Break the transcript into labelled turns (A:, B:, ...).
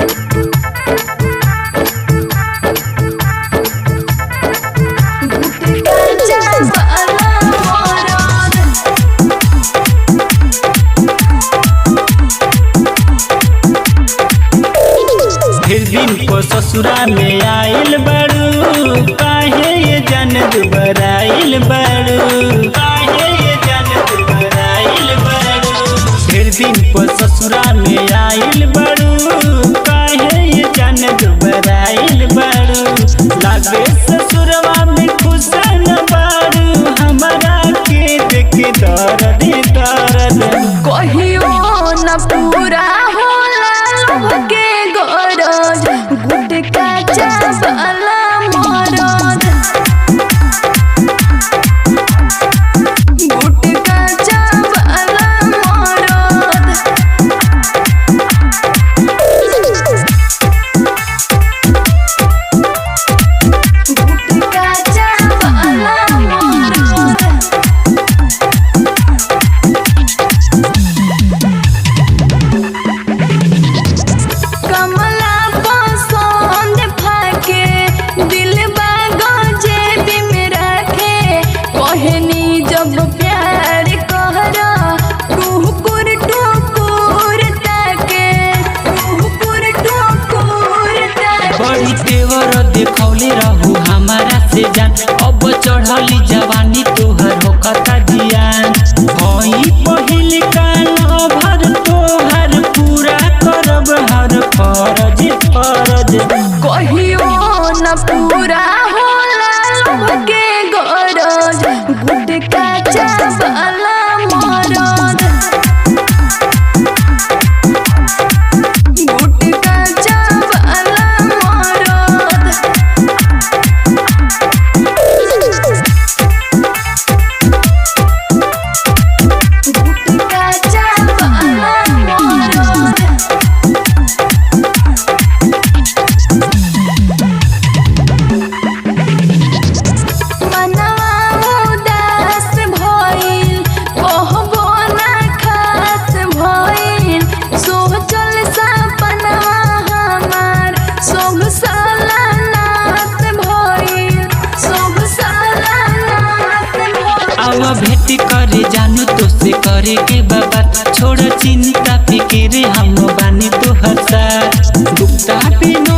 A: फिर दिन को ससुरा में आइल बड़ू काहे ये जन दुबराइल बड़ू काहे ये जन दुबराइल बड़ू फिर दिन को ससुरा में आइल बड़ू काहे ये जन दुबराइल बड़ू लागे ससुरवा में खुश न बड़ू हमारा के देख दर्द दर्द
B: कहियो न पूरा होला लोभ के गरज गुटका चावला मरद गुटका चावला मरद गुटका चावला मरद कमला पसंद फाके दिल बागजे बिम रखे कहनी जब प्यार कहरा टुकुर टुकुर ताके टुकुर टुकुर ताके
A: बड़ी तेवर देखौले रहू हमारा से जान अब चढ़ली जवानी तोहर होकता जियान हई पहिल कान भर तोहर पूरा करब हर फरज फरज
B: कहियो न पूरा होला लोभ के गरज गुटका चावला मरद गुटका चावला मरद गुटका चावला मरद मनवा उदास भइल कहबो ना खास भइल सोचल सपनवा हमार सब साला नाश भइल सब साला नाश भइल
A: अब भेट करे जानू तो से करे के बाबा छोड़ चिंता फिक्र हम बानी तोहर साथ गुप्ता बिनो